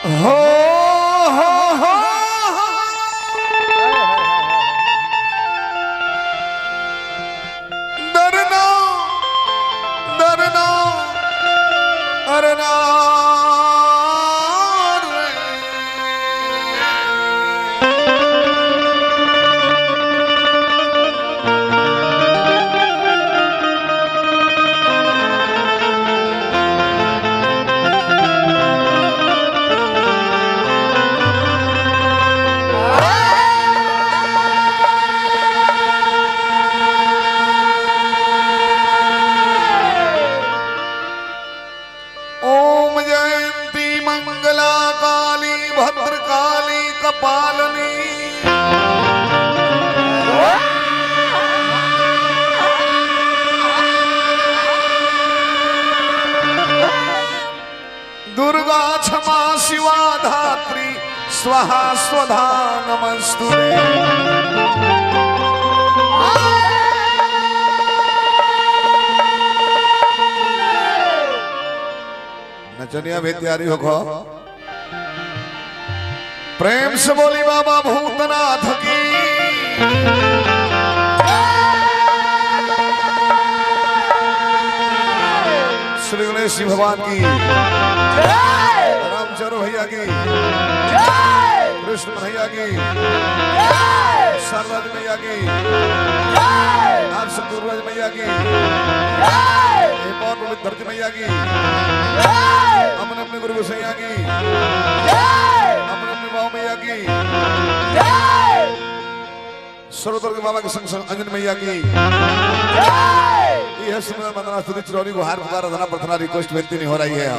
हो हो हो डरना डरना डरना ओम जयंती मंगला काली भद्रकाली कपालनी दुर्गा क्षमा शिवा धात्री स्वाहा स्वधा नमस्तुते नचनिया भी तैयारी हो खो प्रेम से बोली बाबा भूतनाथ की श्री गणेश जी भगवान की रामचंद्र भैया की कृष्ण भैया की सरदार भैया की आप सतुरज मैया की हेमौन पवित्र धरती मैया की अमन अपने गुरु गोसैया की अमन अपने बाबू मैया की सरोवर के बाबा के संग संग अंजन मैया की यह सुंदर वंदना स्तुति चिरौरी को हार पुकार धना प्रार्थना रिक्वेस्ट बेनती नहीं हो रही है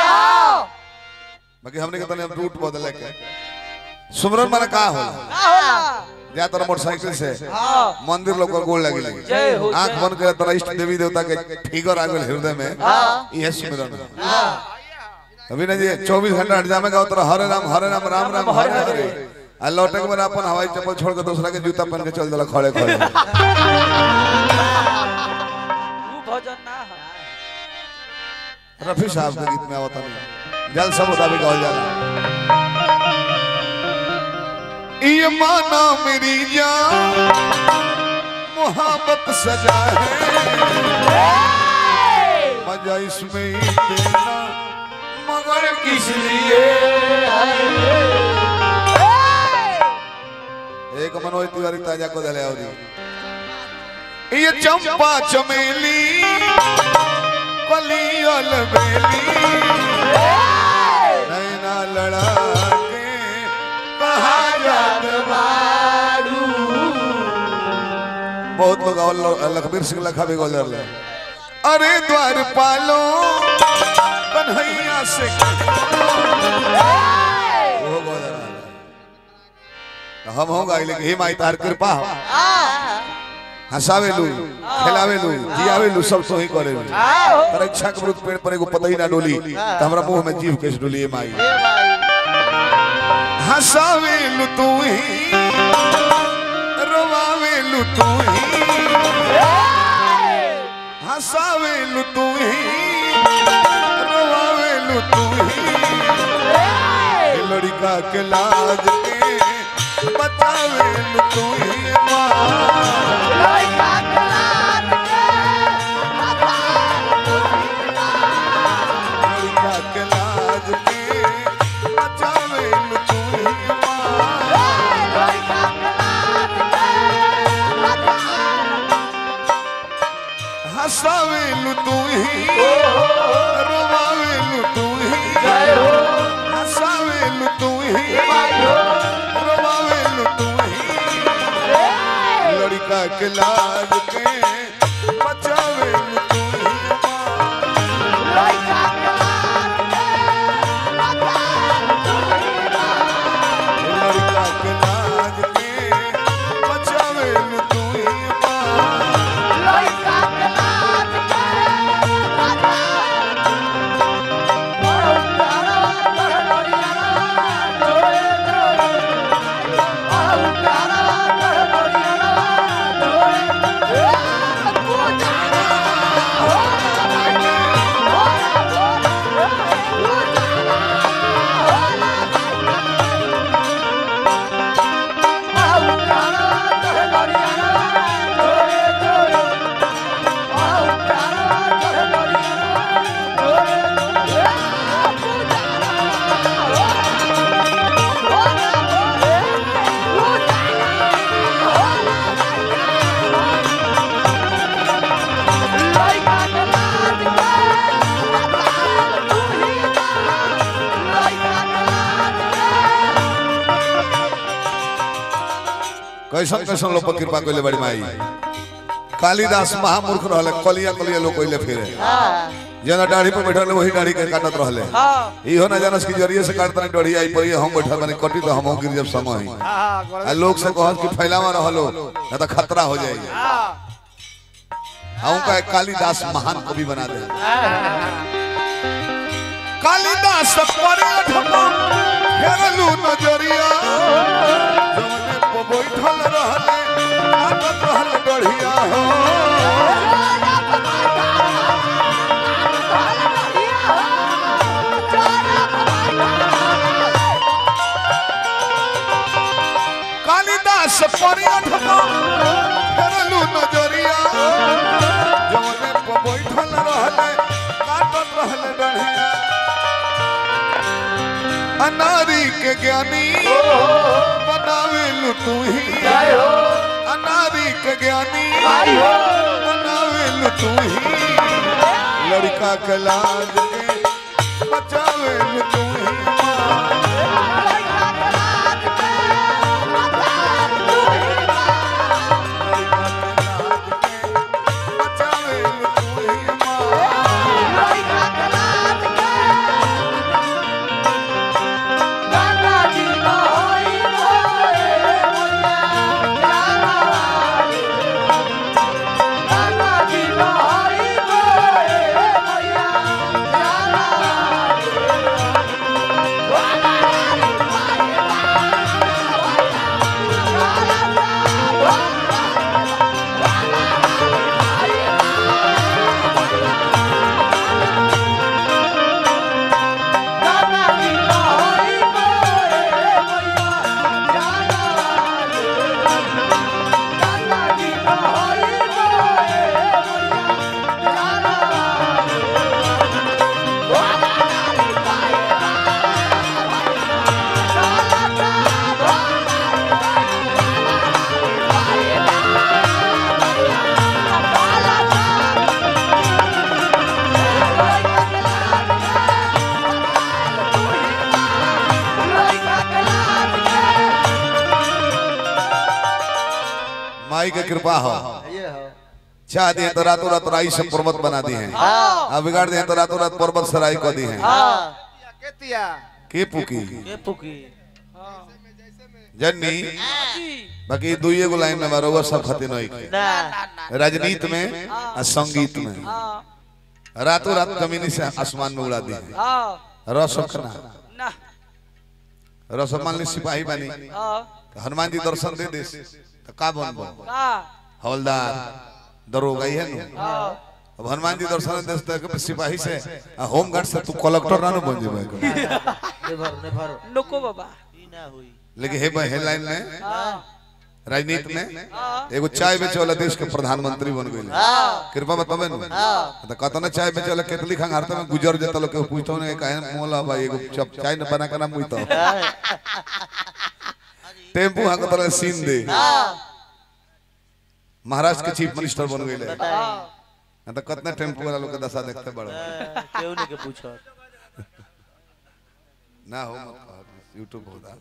बाकी हमने के तने रूट बदले के सुमरन माने का हो जा तर मोटरसाइकिल से मंदिर लोग को गोल लगी जय हो, आंख बंद करे तरह इष्ट देवी देवता के फिगर आ गेल हृदय में यह सुमरन अभी ना जी 24 घंटा हट जामे का तरह हरे राम हरे राम राम राम हरे हरे आ लौटे के बाद अपन हवाई चप्पल छोड़ के दूसरा के जूता पहन के चल देला खड़े खड़े ऊ भजन ना है रफी साहब के गीत में आवता नहीं जल सब मुताबिक हो जाला ये माना मेरी जान मोहब्बत सजा है मजा इसमें ही देना मगर किस लिए एक मनोज तिवारी ताजा को दले और ये चंपा चमेली कलियल बेली नैना लड़ा के कहा जात बारू बहुत लोग और लोग- लखबीर सिंह लखा भी गोल ले अरे द्वार पालो कन्हैया से वो गोल हम हो गए लेकिन हे माई तार कृपा हो हंसावेलू खेलावेलू जियावेलू सब तो ही करेलू परीक्षा के विरुद्ध पेड़ पर एगो पता ही ना डोली तो हमरा मुंह में जीव कैसे डोली ए माई हंसावेलू तू ही रोवावेलू तू ही हंसावेलू तू ही रोवावेलू तू ही ए लड़का के लाज के बचावेलू तू ही माँ लड़का के लाज के बचावेलू तू ही माँ हंसावेलू तू ही रोवावेलू तू ही हंसावेलू तू ही रोवावेलू तू ही लड़का के लाज के बचावेलू तू ही माँ लड़का के लाज के बचावेलू तू ही माँ Yeah. कैसन कैसन लोग पर कृपा कइले बड़ी माई कालिदास महामूर्ख रहले कलिया कलिया लोग कइले फिरे जना दाढ़ी पे बैठल वही दाढ़ी के काटत रहले हाँ इहो ना जानस की जरिए से काटत नहीं दाढ़ी आई पर हम बैठल बने कटी तो हम गिर जब समय ही आ लोग से कहत कि फैलावा रहलो ना तो खतरा हो जाएगी हम का एक कालिदास महान कवि बना दे कालिदास परियठमा घेरलू नजरिया जवने पे बैठल रहले काटत रहल गढ़िया हो कालिदास परियठमा घेरलू नजरिया जवने पे बैठल रहले काटत रहल गढ़िया अनारी के ज्ञानी बनावेलु तू ही अनारी के ज्ञानी बनावेलु तू ही लड़का के लाज के बचावेलु तू ही लड़का के लाज के बचावेलु तू ही माँ माई के कृपा हो चाह दिए तो रातों रात राई से पर्वत बना दी है अब बिगाड़ दिए तो रातों रात पर्वत सराई कर दी है के पुकी ये पुकी जन्नी बाकी दुइये गो लाइन में बरोबर सब खते नहीं के ना राजनीति में आ संगीत में हाँ रातों रात जमीनी से आसमान में उड़ा दी है हाँ रसखना ना रसमान ली सिपाही बनी हाँ तो हनुमान जी दर्शन दे दे तो का बनबो का हवलदार दरोगा ही है नु हाँ अब हनुमान जी दर्शन दे तो सिपाही से आ होमगार्ड से तू कलेक्टर ना नु बन जेबे नको बाबा लेकिन हे हे लाइन में हाँ राजनीति में हाँ एगो चाय बेचे वाला देश के प्रधानमंत्री बन गए कृपा बताबे न तो कहता ना चाय बेचे वाला केतली खान हारते में गुजर जाता लोग के पूछतो ने काहे मोला भाई एगो चप चाय न बना के ना मुई तो टेम्पू हां तरह सीन दे महाराष्ट्र के चीफ मिनिस्टर बन गए हाँ तो कितना टेम्पू वाला लोग के दशा देखते बड़ा क्यों नहीं के पूछो ना हो मत यूट्यूब होता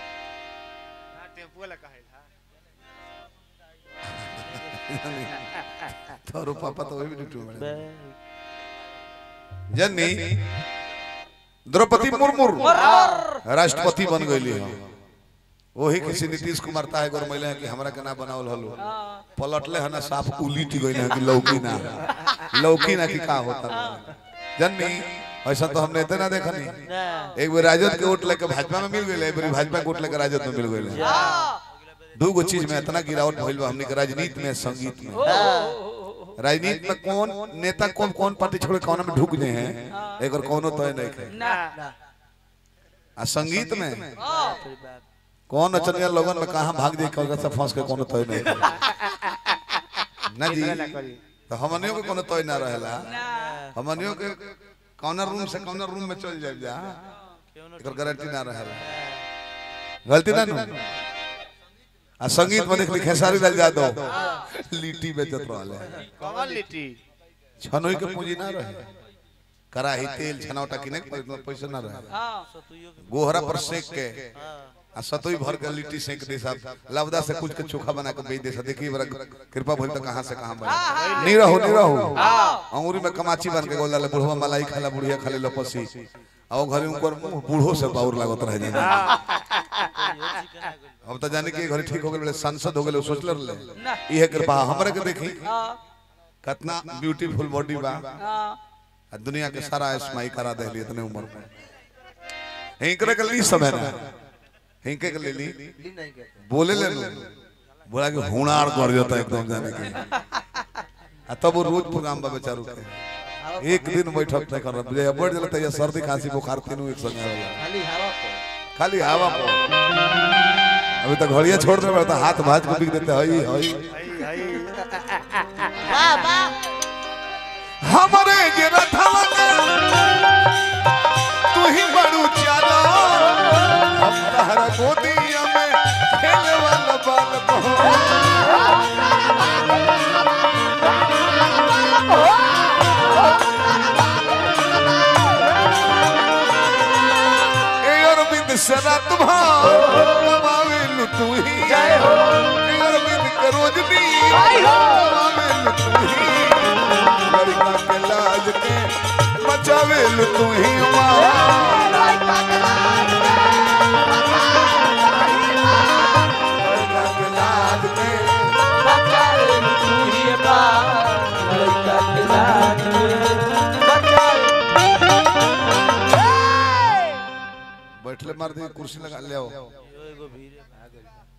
तोरो पापा तो वही यूट्यूब में जन्नी द्रौपदी मुर्मू राष्ट्रपति बन गई है वही किसी नीतीश कुमार ताहे गोर महिला है कि हमरा के ना बनावल हलो पलटले है ना साफ उलीट गई है कि लौकी ना लौकी ना कि का होता जन्नी ऐसा तो हमने इतना देखा नहीं ना एक बार राजद के वोट लेके भाजपा में मिल गई एक बार भाजपा के वोट लेके राजद में मिल गई दू गो चीज में इतना गिरावट भइल बा हमनी के राजनीति में संगीत में राजनीति में कौन नेता कौन कौन पार्टी छोड़ के कौन में ढुक गए हैं एक और कौनो तय नहीं है ना आ संगीत में हाँ कौन नचनिया लोगन में कहां भाग जाए कौन से फंस के कोनो तय नहीं है। ना जी तो हमनियों के कोनो तय ना रहेला ना हमनियों के कौना रूम से कौना रूम में चल जाए जा क्यों एकर गारंटी ना रहे गलती ना नु आ संगीत में देख खेसारी लाल यादव लिट्टी बेचत रहले कमल लिट्टी छनोई के पूंजी ना रहे कराही तेल छनौटा किने के पैसा ना रहे हाँ सतुइयो के गोहरा पर सेक के आ सतोई भर के लिट्टी सेक दे साहब लवदा से कुछ के चोखा बना के बेच दे सा देखिए बड़ा कृपा भइल त कहां से कहां बना नी रहो नी रहो अंगूरी में कमाची बन के गोल डाले बुढ़वा मलाई खाला बुढ़िया खाले लपसी आ वो घरे उनकर मुंह बूढ़ो से बाउर लागत रह जाने अब त जाने के घरे ठीक हो गेल सांसद हो गेल सोचले रहले ना इहे कृपा हमरे के देखी हाँ कितना ब्यूटीफुल बॉडी बा हाँ आ दुनिया के सारा स्माई करा दे इतने उम्र में हिंकरे के ली समय ना हिंके के ले ली बोले ले लो बोला कि हुनार कर जाता एकदम जाने के आ तब वो रोज प्रोग्राम बा बेचारू के एक दिन बैठक नहीं कर रहा जब बढ़ जाता है सर्दी खांसी बुखार तीनों एक संग आवेला खाली हवा को खाली हवा पर अभी तक घड़िया छोड़ दे तो हाथ भाज के बिक देते हई हई वाह वाह हमरे जे रथवा के तू ही बड़ू चाला हम तहरा गोदिया में खेले वाला बाल को ए अरविंद सदा तुम्हार कमावेल तू ही जय हो ए अरविंद करोजनी कमावेल तू ही लड़का के लाज के बचावेल तू ही मां लड़का के लाज के बैठले मार दे कुर्सी लगा ले आओ यो एगो भीड़ भाग गइल